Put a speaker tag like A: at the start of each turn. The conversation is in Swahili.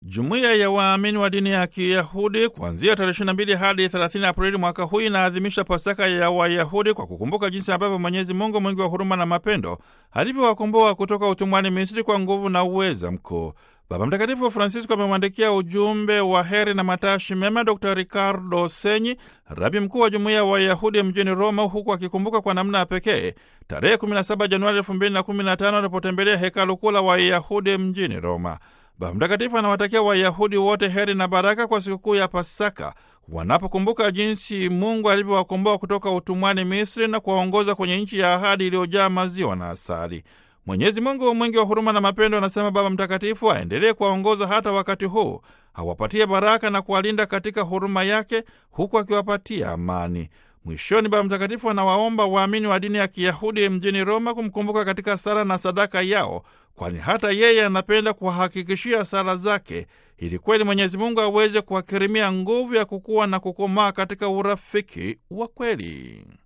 A: Jumuiya ya waamini wa dini ya Kiyahudi kuanzia tarehe 22 hadi 30 Aprili mwaka huu inaadhimisha Pasaka ya Wayahudi kwa kukumbuka jinsi ambavyo Mwenyezi Mungu mwingi wa huruma na mapendo alivyowakomboa kutoka utumwani Misri kwa nguvu na uweza mkuu. Baba Mtakatifu Francisco amemwandikia ujumbe wa heri na matashi mema Dr Ricardo Senyi, rabi mkuu wa jumuiya ya Wayahudi mjini Roma, huku akikumbuka kwa namna ya pekee tarehe 17 Januari 2015 alipotembelea hekalu kuu la Wayahudi mjini Roma. Baba Mtakatifu anawatakia Wayahudi wote heri na baraka kwa sikukuu ya Pasaka wanapokumbuka jinsi Mungu alivyowakomboa kutoka utumwani Misri na kuwaongoza kwenye nchi ya ahadi iliyojaa maziwa na asali. Mwenyezi Mungu mwingi wa huruma na mapendo, anasema Baba Mtakatifu, aendelee kuwaongoza hata wakati huu, awapatie baraka na kuwalinda katika huruma yake, huku akiwapatia amani. Mwishoni, Baba Mtakatifu anawaomba waamini wa dini ya Kiyahudi mjini Roma kumkumbuka katika sala na sadaka yao, kwani hata yeye anapenda kuwahakikishia sala zake, ili kweli Mwenyezi Mungu aweze kuwakirimia nguvu ya kukua na kukomaa katika urafiki wa kweli.